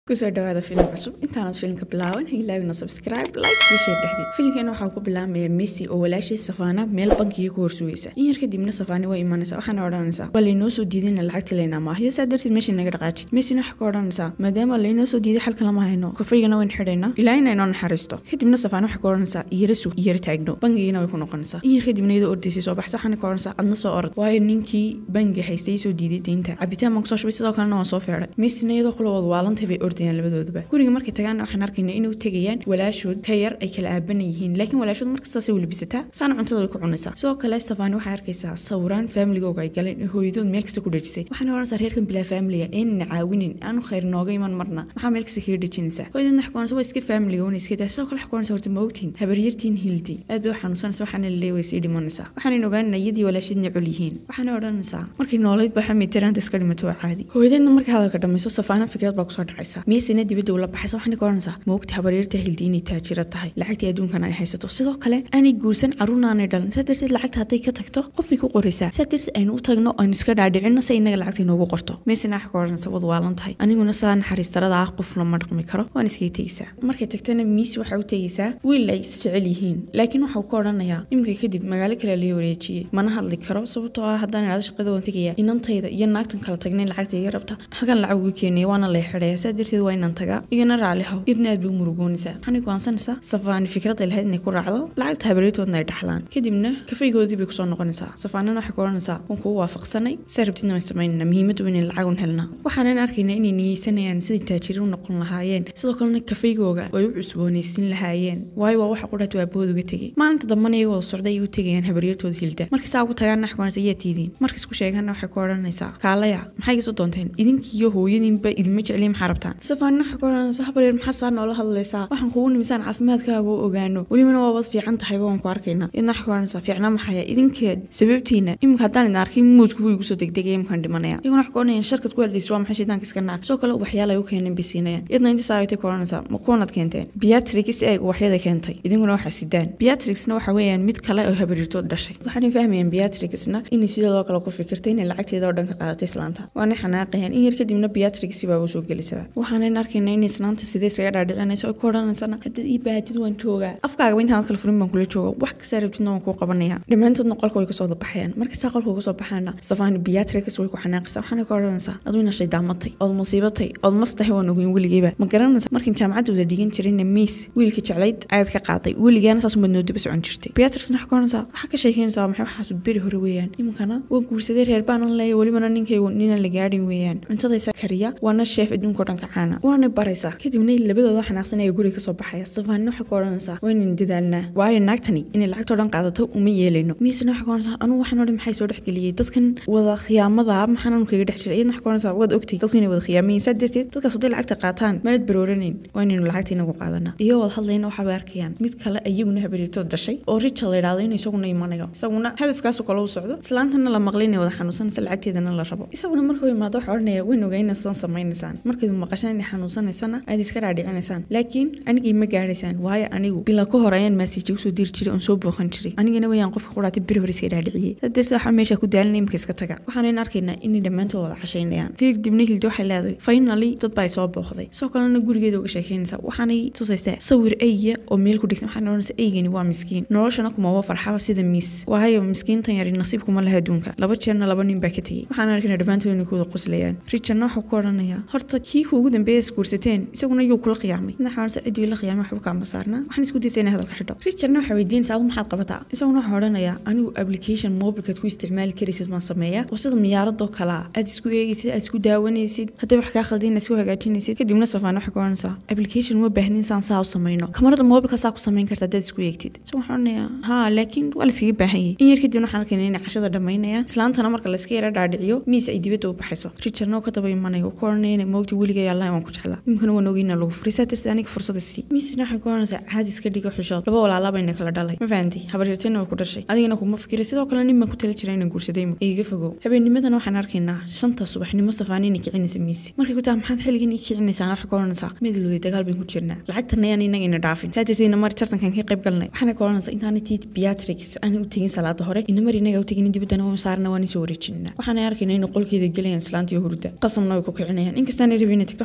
kusoo dhawaada filim cusub intaanad filimka bilaaban ha ilaawina subscribe like iyo share dhexdii filimkeena waxaa ku bilaabmaya messi oo walaashii safaana meel bankiga ku horsugaysa in yar kadibna safaani waa imanaysa waxaana odhanaysaa waa laynoo soo diidayna lacagta laynaa maahiyo saa darteed meesha naga dhaqaaji messina waxaa ka odhanaysaa maadaama laynoo soo diiday xalka lama hayno kofaygana wayn xidhaynaa ilaa in aynoo naxariisto kadibna safaani waxay ka odhanaysaa iyara sug iyara taagno bangigiina way ku noqonaysaa in yar kadibna iyadoo ordaysay soo baxsa waxaana ka odhanaysaa adna soo orod waayo ninkii bangi haystay soo diiday deynta cabitaan baan kusoo shubay sidoo kalena waan soo feedhay messina iyadoo kulawood waalantay bay ordayaan labadooduba guriga markay tagaana waxaan arkaynaa inuu tegayaan walaashood ka yar ay kala aaban yihiin laakiin walaashood markastaasay welibisataa saana cuntada way ku cunaysaa sidoo kale safaani waxay arkaysaa sawiraan faamiligooga ay galeen ee hooyadood meel kasta ku dhejisay waxaana odhanaysaa reerkan bilaa faamiliga eenana caawinin aanu khayr nooga iman marna maxaa meel kasta kaga dhejinaysaa hooyadeedna waxay waa iska faamiliga wana iska daa sidoo kale waxay horta ma ogtiin habaryartiin hildi aad bay u xanuunsanaysa waxaana leey way sii dhimanaysaa waxaanan ogaanana iyadii walaashadna col yihiin waxaana odhanaysaa markay noolayd baa xamid tiraanta iska dhimato waa caadi hooyadeedna markay hadalka dhamayso safaana fikrad baa kusoo dhacaysa miisina dibadda ula baxaysa waxaana ka odhanaysaa ma ogta habaryarta hildi inay taajira tahay lacagtii adduunkan ay haysato sidoo kale aanay guursan carruurnaanay dhalan saa darteed lacagta hadday ka tagto qofay ku qoraysaa saa darteed aynu u tagno aynu iska dhaadhicinno si inaga lacagta inoogu qorto meesina waxa ka odhanaysa wad waalan tahay aniguna sidaa naxariistarada ah qof lama dhaqmi karo waan iskaga tegaysaa markay tagtana miis waxay u tegaysaa wiil ay isjecel yihiin laakiin waxau ka odhanayaa imika kadib magaalo kale laga wareejiyey mana hadli karo sababtoo ah haddaan idhahdo shaqada waan tegaya inantayda iyo naagtan kala tagnayn lacagta iga rabta halkan lacag uga keenaya waana lay xidhaya saa darteed waa inaan tagaa igana raali haw idna aad bay u murugoonaysaa waxaanay go'aansanaysaa safaani fikrad ay lahayd inay ku raacdo lacagta habaryartoodna ay dhaxlaan kadibna kafaygoodii bay kusoo noqonaysaa safaanana waxay ku odhanaysaa waan kugu waafaqsanay saa rabtidna waan samaynana muhiimaddu inay lacagun helnaa waxaanan arkaynaa inay niyeysanayaan sidai taajiri u noqon lahaayeen sidoo kalena kafeygooga ay u cusboonaysiin lahaayeen waayo waa waxa qudhaatu aabahood uga tegay maalinta dambana iyagoo wada socday ay u tegayaan habaryartooda hilda marka saa ugu tagaana waxay kuhanaysa yaa tiidiin markas ku sheegaana waxay ku odhanaysaa kaalaya maxay iga soo doonteen idinkiiyo hooyadiinba idinma jecliya maxaa rabtaan safaanina waxay ku odhanaysaa habaryar maxaa saa noola hadlaysaa waxaan kugu nimisaan caafimaadkaaga u ogaano welibana waabad fiican tahayba waan ku arkaynaa idna waxay ku odhanaysaa fiicnaa maxaya idinkeed sababtiina iminka haddaan idin arkay muudku buu igu soo degdegaya imkaan dhimanaya iyaguna waxay ku odhanayaan sharkad ku hadlaysa waa maxay shaydaanka iska naar sidoo kale waxyaala ay u keeneen bay siinayaan idna inta saagtay ku odhanaysaa ma kuwanaad keenteen beatrix ee waxyada keentay idinkuna waxaa sidaan beatrixna waxa weeyaan mid kale oo habaryartood dhashay waxaanay fahmayaan beatrixna inay sidoo kale ku fikirtay inay lacagteeda oo dhan ka qaadatay islaanta waanay xanaaqayaan in yar kadibna beatrix baa u soo gelisaba waxaanan arkaynaa inay islaanta sidee isaga dhaadhicinayso ay ku odhanaysana haddaad ii baatid waan joogaa afkaagaba intaan kala furin baan kula jooga wax kastaa rabtidna waan kuu qabanaya dhammaantoodna qolka way kasoo dabaxayaan markasaa qolka uga soo baxaana safaani beatrix way ku xanaaqaysaa waxaana ka odhanaysaa adu ina shaydaamatay ood musiibatay ood mas tahay waan ogeyn weligeyba ma garanaysa markan jaamacadda wada dhigan jirayna miis wiilka jeclayd ayaad ka qaaday weligaana saas umaad noodaba socon jirtay beatrixna waxay ka odhanaysaa waxaa ka sheekeynaysaa maxay waxaas beri hore weeyaan iminkana waan guursaday reer baanan leeya welibana ninkaygu nina la gaadhin weeyaan cuntadaysa kariya waana sheef adduunka o dhan ka caana waana baraysaa kadibna labadooda xanaaqsan ayaa guriga kasoo baxaya safaanina waxay ka odhanaysaa waynan dadaalnaa waayo naagtani inay lacagtoo dhan qaadato uma yeelayno miisna waxay ka odhanaysaa anugu waxaan o dhan maxay soo dhexgeliyey dadkan wada khiyaamada maxaan anu kaga dhex jiray iyadna waxay ka odhanaysaa waad ogtay dadku inay wada khiyaamayin saa darteed dadkaas hadday lacagta qaataan manad barooranayn waa inaynu lacagta inagu qaadana iyo wad hadlayna waxaa bay arkayaan mid kale iyaguna habaryartood dhashay oo richard la yidhahdo inuu isaguna imanayo isaguna hadafkaasu kale u socdo islaantana la maqlay inay wada xanuunsanaysa lacagteedana la rabo isaguna markuu imaado waxaa odhanaya wayn ogayna sidan samaynaysaan markaydu maqashaan inay xanuunsanaysana aad iska dhaadhicinaysaan laakiin anigii ma gaadhaysaan waayo anigu bila ka hor ayaan maasiiji usoo diri jiray oon soo booqan jiray anigana wayaan qofka quraatay beri hore iska dhaadhiciyey saa darteed waxaa meesha ku daalina imika iska taga waxaanan arkaynaa inay dhammaantood wada cashaynayaan kadibna hildi waxay leedahay finally dad baa soo booqday sidoo kalena gurigeeda uga sheekeynaysaa waxaanay tusaysaa sawir eyya oo meel ku dhigtan waxaan odhanaysaa eygani waa miskiin noloshana kumaba farxaba sida miis waayo miskiintan yari nasiib kuma laha adduunka laba jeerna laba nin baa ka tegey waxaan arkaynaa dhammaantood inay ku wada qoslayaan richardna waxuu ku odhanayaa horta kii kuugu dambeeya isguursateen isaguna yuu kula qiyaamay naxaansa ciddii la qiyaamay waxba kaama saarnaa waxaan isku daysa inay hadalka xidho richardna waxaa weydiinaysaa adu maxaad qabataa isaguna waxaa odhanayaa anigu application mobilkaad ku isticmaali karaysid waan sameeyaa oo sida miyaaradoo kalaa aad isku eegaysid aad isku daawanaysid hadday wax kaa khaldin isku hagaajinaysid kadibna safaan waxay ku odhanaysaa application uma baahnin saan saa u samayno kamarada mobilka saa ku samayn karta haddaad isku eegtid so waxaan odhanayaa haa laakiin waa la iskaga baahan yahay in yar kadibna waxaan arkaynaa inay cashada dhammaynayaan islaantana marka la iska yara dhaadhiciyo miis ay dibadda u baxayso richardna oo ka daba imanayo ku odhanaya inay moogta weligay allah waan ku jeclaa imkana waan ogeyna lagu furay saa darteed aniga fursada sii miisna waxay ku odhanaysaa caadi iska dhigo xishood laba walaalaabayna kala dhalay ma fahanti habaryartayna way ku dhashay adigana kuma fikira sidoo kale nin baan ku tala jira inaan guursaday iga fogow habeennimadan waxaan arkaynaa shanta subaxnimo safaani inay kicinaysa miisi markay ku taha maxaad xilligan ii kicinaysaan waxay ku odhanaysaa midlooday dagaal bayn ku jirnaa lacagtana ayaan inaga ina dhaafin saa darteedna mari tartankan ka qayb galnay waxaana ku odhanaysaa intaana tiid beatrix aan u tegin salaada hore ina mar inaga u tegin dibaddana waan saarna waan isoo wareejinaa waxaana arkaynaa inay qolkeeda gelayaan islaanta iyo hurda qasamna way ku kicinayaan inkastaana rabin inay tagto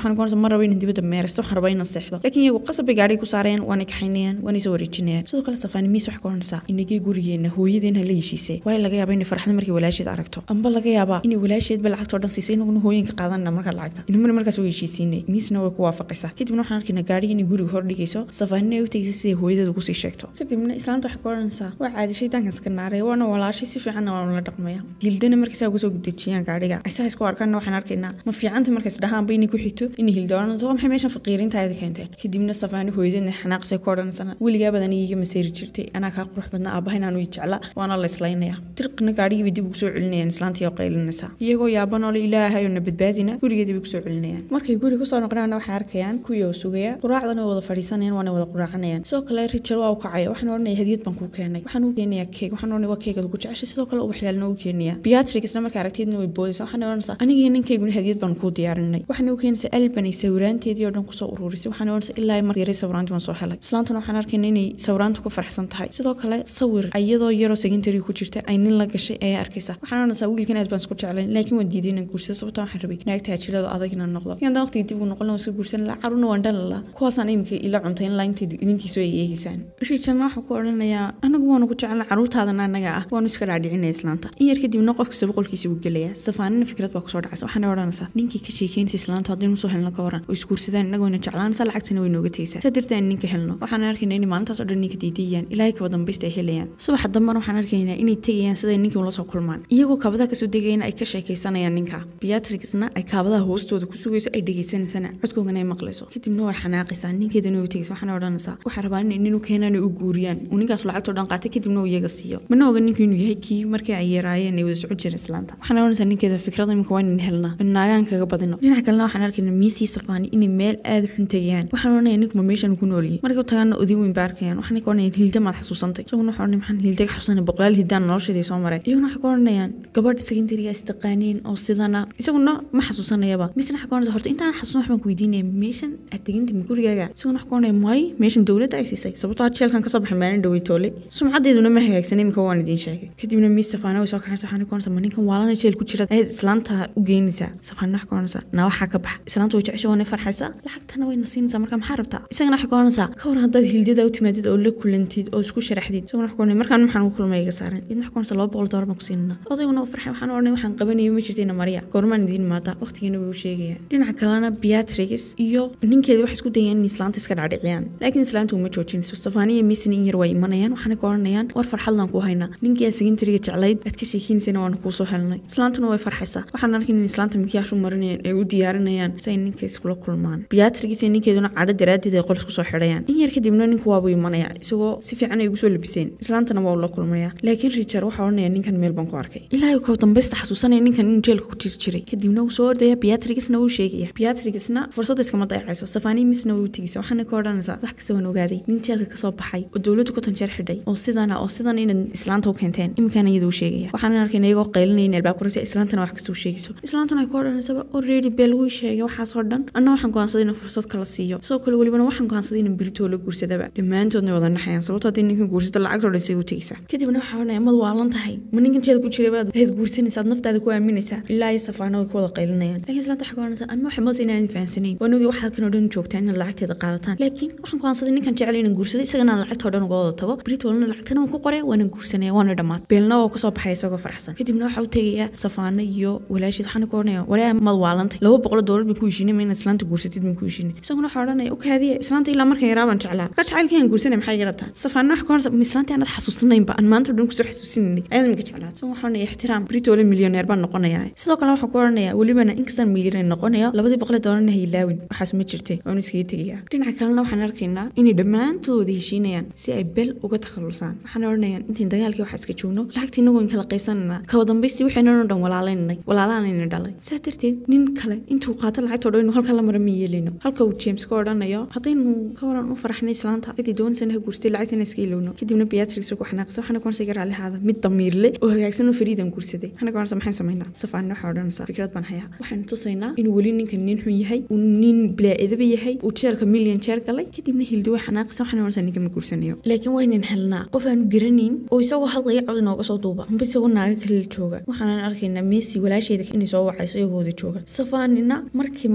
waxaan kuonaysa ma rabo inaan dibadda meeraysto waxaan rabaa inaan seexdo laakiin iyagu qasab bay gaadhay ku saareen waana kaxaynayaan waana soo wareejinayaan sidoo kale safaani miis waxay ku oranaysaa inagee gurigeena hooyadeen hala heshiisee waayo laga yaaba inay farxda markay walaasheed aragto amba laga yaabaa inay walaasheedba lacagtoo dhan siisay inaguna hooyinka qaadanna markaa lacagta inamuna markaas way heshiisiinay miisna way ku waafaqaysaa kadibna waxaan arkaynaa gaadhiga inay guriga hor dhigayso safaanina ay u tegaysa siday hooyadeed ugu sii sheegto kadibna islaanta waxay ku oranaysaa waa caadi shaydaankan iska naaray waana walaashay si fiicanna waa la dhaqmaya hildana markaysaa uga soo dejiyaan gaadhiga aysaa isku arkaanna waxaan arkaynaa ma fiicanta markays dhahaanba inay ku xigto inay hilda oranayso waa maxay meeshan faqiirintaada keenteen kadibna safaani hooyadeedna xanaaqsay ku odhanaysana weligaa badan iiga maseeri jirtay anaa kaa qurux badnaa aabaha inaan ii jecla waana la islaynaya dirqina gaadhigiibay dib ugu soo celinayaan islaantii oo qaylinaysa iyagoo yaabanoo ilaahay oo na badbaadina gurigeeda bay kusoo celinayaan markay guri kusoo noqdaana waxay arkayaan kuwii oo sugaya quraacdana way wada fadhiisanayaan waana wada quraacanayaan sidoo kale richard waa u kacaya waxaan odhanaya hadiyad baan kuu keenay waxaan u keenayaa keeg waxaan odhanaya waa keegad ugu jeceshay sidoo kale ubaxyaalna u keenaya beatrix isna marka aragtiyadna way boodaysaa waxaan odhanaysaa anigii ninkayguna hadiyad baan kuu diyaarinay waxaan u keenaysaa albanay sawiraanteedii oo dhan kusoo ururisay waxaan odhanaysaa ilaa mar yaray sawiraantii waan soo helay islaantuna waxaan arkayna inay sawiraanta ku farxsan tahay sidoo kale sawir iyadoo yaroo secondary ku jirta ay nin la gashay ayaa arkaysa waxaan odhanaysaa wiilkan aad baan isku jeclayn laakiin waan diiday inaan guursado sababta waxaan rabay naagta hajirada adag inaan noqdo inaan waqtiga dib u noqon waan iska guursan lahaa carruurna waan dhalin lahaa kuwaasaan iminka ila cuntay in laa intayd idinkiisu ay eegaysaan richardna waxaa ku odhanayaa anagu waanu ku jecelna carruurtaadana annaga ah waanu iska dhaadhicinaya islaanta in yar kadibna qof kasta boqolkiisa wuu gelayaa safaanina fikrad baa kusoo dhacaysa waxaana odhanaysaa ninkii ka sheekeynaysa islaantu haddaynu soo helno ka waran oo isguursadaan innagoona jeclaanaysa lacagtana way nooga tegaysaa saa darteed aan ninka helno waxaan arkaynaa inay maalintaas oo dhan ninka diidayaan ilaahay kaba dambaysta ay helayaan subaxa dambana waxaan arkaynaa inay tegayaan siday ninkii ula soo kulmaan iyagoo kabadaha kasoo degayana ay ka sheekaysanayaan ninka beatrixna ay kaabadaha hoostooda ku sugayso ay dhegaysanaysana codkoogana ay maqlayso kadibna way xanaaqaysaa ninkeedana way tegaysa waxaana odhanaysaa waxaa rabaa inay nin u keenaan u guuriyaan uu ninkaas lacagtoo dhan qaatay kadibna uu iyaga siiyo mana oga ninka inuu yahay kii markii ay yaraayeen ay wada socon jireen islaanta waxaana odhanaysaa ninkeeda fikrada imika waa inin helnaa in naagaan kaga badino dhinaca kalena waxaan arkaynaa miisii safaani inay meel aada xun tegayaan waxaan odhanaya ninkuma meeshan ku noolyihin markay u tagaana odin weyn ba arkayaan waxaan ka odhanayaan hilda maad xasuusantay isaguna waxaa odhanay maxaan hilda ka xasuusanay boqolaal hildaan nolosheedii soo maray iyaguna waxay ka odhanayaan gabadha secondariga istaqaaniin oo sidana isaguna ma xasuusanayaba misna waxay ka odhanaysa horta intaan xasuusan waxbaan ku weydiinaya meeshan aad teginta ma gurigaaga isaguna waxay ka odhanaya maayo meeshan dowladda ay siisay sababtoo jeelkan kasoo baxay maalin dhawey toole sumcadeeduna ma hagaagsan imika waan idiin sheegay kadibna miis safaana way soo kaxaysa waxaan ka odhanaysa ma ninkan waalana jeel ku jira ayaad islaanta u geynaysaa safaana waxay ka odhanaysaa naa waxaa ka baxa islaanta way jecesha waana farxaysaa lacagtana wayna siinaysaa marka maxaa rabtaa isagana waxay ka odhanaysaa ka war haddaad hildada u timaadid oo la kulantid oo isku sharaxdid isaguna waxay ka odhanaya markaan maxaan ugu kulmay iga saaran idna waxay ka odhanaysaa laba boqol doolar baan ku siinana odayguna u farxay waxaan odhanay waxaan qabanayo ma jirtayna mariya goormaan idiin imaadaa waqtigiina way u sheegayaan dhinaca kalena beatrix iyo ninkeeda waxay isku dayayaan in islaanta iska dhaadhiciyaan laakiin islaanta uma joojinayso safaaniya miisna in yar waa imanayaan waxaana ka odhanayaan war farxadlaan ku haynaa ninkii aad secondariga jeclayd aad ka sheekeynaysan waana kuu soo helnay islaantuna way farxaysaa waxaan arkin in islaanta mikiyaashu marinayaan ay u diyaarinayaan si ay ninka iskula kulmaan beatrix iyo ninkeeduna cadho daraaddeed ay qol isku soo xidhayaan in yar kadibna ninku waabuu imanaya isagoo si fiican ay ugu soo labiseen islaantana waa ula kulmaya laakiin richard waxaa odhanaya ninkan meel baan ku arkay ilaahay kaba dambaysta xasuusanaya ninkan inuu jeelka ku jiri jiray kadibna wuu soo ordaya beatrixna wuu sheegaya beatrixna fursadda iskama dayacayso safaani misna way u tegaysa waxaana ka odhanaysaa wax kasta waan ogaaday nin jeelka kasoo baxay oo dowladdu ku tanjeer xidhay oo sidana oo sidan inaad islaanta u keenteen iminkaana iyada u sheegaya waxaan arkayna iyagoo qaylinaya in albaab kuraysa islaantana wax kasta u sheegayso islaantuna ay ka odhanaysaba already beel wuu sheegay waxaasoo dhan anna waxaan go'aansaday inuu fursad kala siiyo sidoo kale welibana waxaan go'aansaday inaan beritoo la guursadaba dhammaantoodna wada naxayaan sababtoo haddii ninkan guursato lacagtoo dhan say u tegaysaa kadibna waxaa odhanaya mad waalan tahay ma ninkan jeel ku jiray baad aad guursanaysaad naftaada ku aaminaysaa ilaa iyo safaana way ku wada qaylinayaan laakiin islaanta waxay ka odhanaysaa anma waxay mase inaan fahansanayn waan ogay wax halkan oo dhan joogtaan inaad lacagteeda qaadataan laakiin waxaan go'aansaday ninkan jecel inaan guursado isagana aan lacagtoo dhan uga wada tago beritolna lacagtana waan ku qoraya waana guursanaya waana dhammaad beelna oo kasoo baxay isagoo faraxsan kadibna waxaa u tegaya safaana iyo walaasheed waxaana ka odhanaya waree mad waalantay laba boqol doolar bay ku heshiinay ma inaad islaanta guursatid ma ku heshiinay isaguna waxaa odhanaya u kaadiya islaanta ilaa markan yaraa baan jeclaa marka jacaylkayaan guursanay maxay garabtaa safaana waxa ka odhanaysa ma islaanta aanad xasuusanaynba aan maanta o dhan kusoo xasuusinanay ayaad minka jeclaa so waxaa odhanaya ixtiraam beritole milyoneer baan noqonaya sidoo kale waxaa ku odhanaya welibana inkastaan milyoneer noqonayo labadii boqol doolarna ha ilaawin waxaas ma jirtay waanu iskaga tegaya dhinaca kalena waxaan arkaynaa inay dhammaantooda heshiinayaan si ay bel uga takhalusaan waxaan odhanayaan intayn dagaalkii waxaa iska joogno lacagtii inagoo in kala qaybsanana kaba dambaystii waxaynan oo dhan walaalaynay walaalaanayna dhalay saa darteed nin kale intuu qaato lacagtoo dhan inuu halka la mara ma yeelino halka uu james ka odhanayo haddaynu ka waran u faraxnay islaanta cidii doonaysana ha guurstay lacagtana iska ilowno kadibna beatrix ku xanaaqsa waxaana ku onsa raallihaada mid damiirle oo hagaagsan oo fariidan guursaday waxaana ka onsa maxaan samaynaa safaanna waxaa odhanaysaa fikrad baan hayaa waxaan tusaynaa inuu weli ninkan nin xun yahay uu nin bilaa-idaba yahay uu jeelka milyan jeer galay kadibna hildi way xanaaqisa waxaana odhanaysaa ninkan ma guursanayo laakiin waynan helnaa qof aanu garanayn oo isagoo hadlaya cod inooga soo duuba amba isagoo naaga kale jooga waxaanan arkaynaa messi walaasheeda inay soo wacayso iyagooda jooga safaanina markii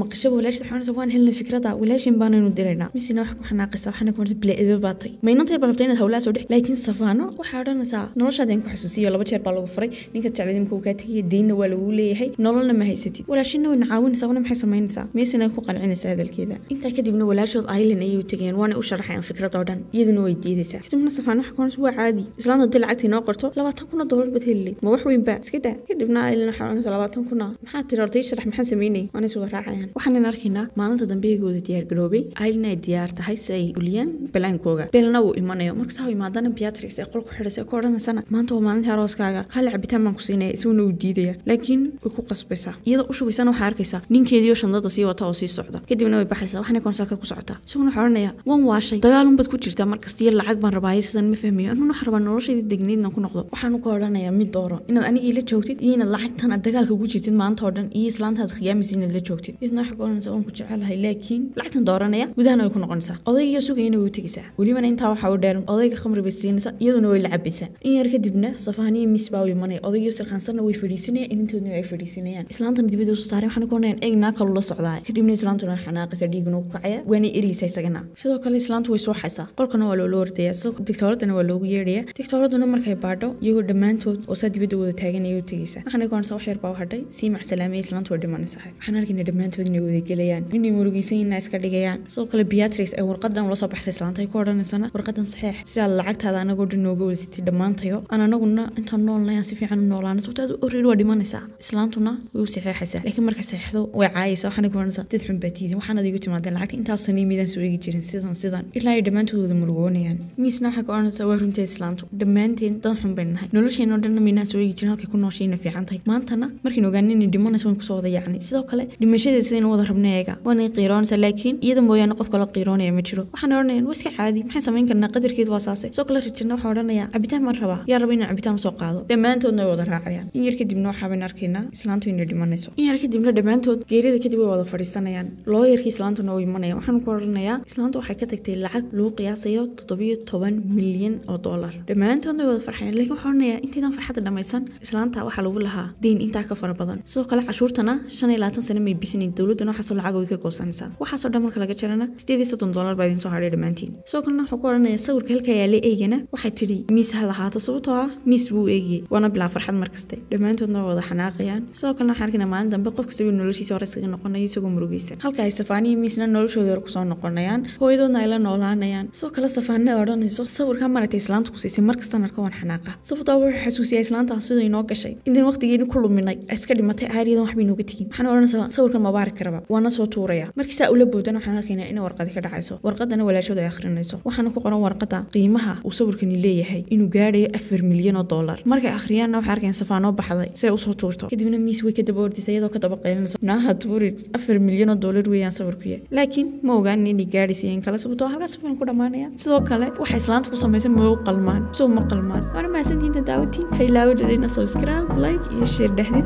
maqashaba walaashid waxaa waan helnay fikrada walaashin baanaynu diraynaa misina wax ku xanaaqaysa waxaana kuma bilaaido baatay maynantay balabtay inaad hawlaha soo dhex laakiin safaano waxaa odhanaysaa noloshaada in ku xasuusiyo laba jeer baa lagu furay ninka jeclada imka uu kaa tegaya deynna waa lagu leeyahay nololna ma haysatid walaashina way nacaawinaysaa wana maxay samaynaysaa meesina ku qancinaysaa hadalkeeda intaa kadibna walaashood island ayay u tegayaan waana u sharaxayaan fikrad oo dhan iyaduna way diidaysaa kadibna safaan waxa kuhanaysa waa caadi islaanta haddii lacagtii noo qorto labaatan kuna doolar baad helileyd ma wax weynba iska daa kadibna island waxaa odhanaysa labaatan kuna maxaa tiri horta ii sharax maxaan sameynay waana is wada raacayaan waxaanan arkaynaa maalinta dambeygooda diyaar garoobay island ay diyaar tahay si ay uliyaan balaankooga belna uu imanayo markasaa u imaadana beatrix ee qolku xidhaysa ku odhanaysana maanta waa maalintii arooskaaga kaale cabitaan baan ku siinaya isaguna uu diidaya laakiin way ku qasbaysaa iyadoo u shubaysana waxaa arkaysaa ninkeediioo shandada sii wata oo sii socda kadibna way baxaysaa waxaanay konsalka ku socotaa isaguna waxaa odhanaya waan waashay dagaalun baad ku jirtaa markasta iyo lacag baan rabaaye sidan ma fahmayo anuna waxaan rabaa noloshayda degnaydna ku noqdo waxaanu ka odhanayaa mid dooro inaad anigii la joogtid iyo inaad lacagtan aad dagaalka ugu jirtid maanta oo dhan iyo islaantaad khiyaamaysa inaad la joogtid iyadna waxaa ka odhanaysaa waan ku jecelahay laakiin lacagtan dooranaya gudahana way ku noqonaysaa odaygiyo sugayana way u tegaysaa welibana intaa waxaa u dheer odayga khamri bay siinaysaa iyaduna way la cabaysaa in yar kadibna safaaniya miis baa u imanaya odaygiyo silkaansanna way fadhiisanayaan inintoodna ay fadhiisanayaan islaantana dibadda usoo saaray waxaana ka odhanayaan eeg naa kalu la socdaa kadibna islaantuna xanaaqaysa dhiiguna ku kacaya waana eriyaysa isagana sidoo kale islaantu way soo xaysaa qolkana waa loola ordaya digtooradana waa loogu yeedhaya digtooraduna markay baadho iyagoo dhammaantood oo saa dibadda wada taaganaya u tegaysa waxaana ka odhanaysa wax yar baa u hadhay sii macsalaamaya islaantu way dhimanaysaa waxaan arkayna dhammaantood inay wada gelayaan inay murugaysan inaa iska dhigayaan sidoo kale beatrix ay warqadan ula soo baxsay islaanta ay ku odhanaysana warqadan saxeex si aad lacagtaada anagoo dhan nooga wadatid dhammaantayo aan anaguna intaan noolnay aan si fiican u noolaano sababto aad oreed waa dhimanaysaa islaantuna way u saxeexaysaa laakiin marka saxeexdo way caayaysaa waxaana ku odhanaysaa dad xun baa tiidin waxaanad igu timaadeen lacagta intaasoo niimidaan soo eegi jirin sidan sidan ilaa ay dhammaantood wada murugoonayaan miisna waxaa ka odhanaysaa waa runtii islaantu dhammaanteen dad xun bay nahay nolosheenoo dhanna maynaan soo eegi jirin halkay ku nooshayna fiican tahay maantana markaynu ogaanay inay dhimanayso waan kusoo wada yacni sidoo kale dhimashadeeda sidaynu wada rabna eega waanay qiiroonaysaa laakiin iyada mooyaane qof kala qiiroonaya ma jiro waxaan odhanayaan waa iska caadi maxaan samayn karnaa qadarkeedu waa saase sidoo kale rijirna waxaa odhanaya cabitaan baan rabaa yaa raba inaan cabitaan usoo qaado dhammaantoodna way wada raacayaan in yar kadibna waxaabaynu arkaynaa islaantu inay dhimanayso in yar kadibna dhammaantood geerida kadib way wada fadhiisanayaan looyarkii islaantuna way imanaya waxaan ku odhanayaa islaantu waxay ka tagtay lacag lagu qiyaasayo toddobiyo toban milyan oo dollar dhammaantoodna way wada farxayaan laakiin waxaa odhanayaa intaydan farxadda dhammaysan islaanta waxaa lagu lahaa deyn intaa ka fara badan sidoo kale cashuurtana shan iyo labaatan sano may bixinin dowladduna waxaasoo lacag way ka goosanaysaa waxaasoo dhan marka laga jarana sideed iyo soddon dollar baa idin soo hadhay dhammaantiin sidoo kalena wuxuu ku odhanaya sawirka halka yaala eygana waxay tidhi miis ha lahaato sababtoo ah miis buu eegiyey waana bilaa farxad markaste dhammaantoodna waa wada xanaaqayaan sidoo kalena waxaan arkaynaa maalin dambe qof kastaba noloshiisa hore iskaga noqonayo isagoo murugaysan halka ay safaaniya miisna noloshooda hore kusoo noqonayaan hooyadoodna ay la noolaanayaan sidoo kale safaanina odhanayso sawirkaa maratay islaanta ku siisay markastaan arka waan xanaaqa sababtoo wuxuu xasuusiyaa islaantaas sidoo inoo gashay intaan waqtigeeni ku luminay iska dhimatay aariyadan waxbay nooga tegin waxaan odhanaysaa sawirkan mabaarik karaba waana soo tuuraya markii saa ula boodana waxaan arkaynaa inay warqadi ka dhacayso warqadana walaashooda ay akhrinayso waxaana ku qoran warqada qiimaha uu sawirkani leeyahay inuu gaadhayo afar milyan oo dollar markay akhriyaanna waxay arkayaan safaanoo baxday si ay usoo tuurto kadibna miis way ka daba ordaysa iyadoo ka daba qaylinayso naaha tuurin afar milyan oo dollar weeyaan sawirkuya laakiin ma ogaanin inay gaadhaysa in kale sababtoo halkaas filan ku dhammaanaya sidoo kale waxay islaanta ku samaysan ma u qalmaan soo ma qalmaan waana mahadsantiinta daawatiin ha ilaawo dhalina subscribe like iyo share dhexdid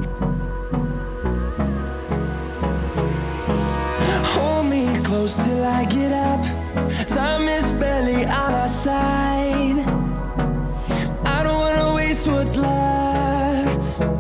Hold me close till I get up. Time is barely on our side.